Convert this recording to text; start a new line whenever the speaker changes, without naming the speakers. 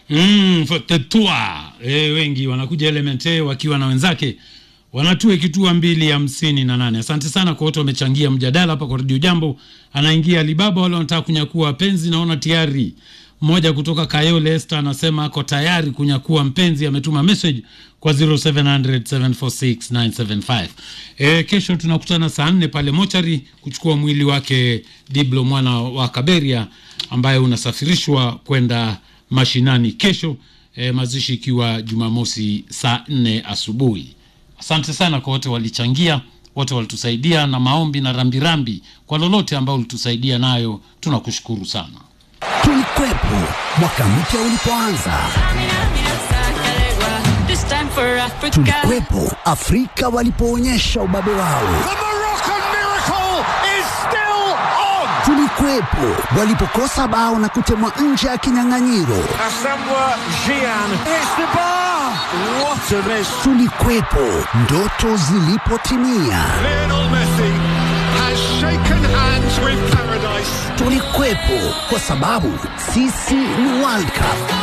Mm, tetua e, wengi wanakuja Element A wakiwa na wenzake wanatue kitua mbili hamsini na nane. Asante sana kwa wote wamechangia mjadala hapa kwa Radio Jambo. Anaingia Alibaba, wale wanataka kunyakua wapenzi, naona tayari mmoja kutoka Kayole Esther anasema ako tayari kunyakua mpenzi, ametuma message kwa 0700746975. E, kesho tunakutana saa nne pale mochari kuchukua mwili wake Diblo mwana wa Kaberia ambaye unasafirishwa kwenda mashinani kesho, e, mazishi ikiwa Jumamosi saa nne asubuhi. Asante sana kwa wote walichangia, wote walitusaidia na maombi na rambirambi kwa lolote ambao ulitusaidia nayo, tunakushukuru sana.
Tulikwepo mwaka mpya ulipoanza,
This time for Africa.
tulikwepo Afrika walipoonyesha ubabe wao,
The Moroccan miracle is still on.
tulikwepo walipokosa bao na kutemwa nje ya kinyang'anyiro,
Asamoah Gyan hits the bar. What a miss.
tulikwepo ndoto zilipotimia,
Lionel Messi has shaken hands with paradise.
tulikwepo kwa sababu sisi ni World Cup.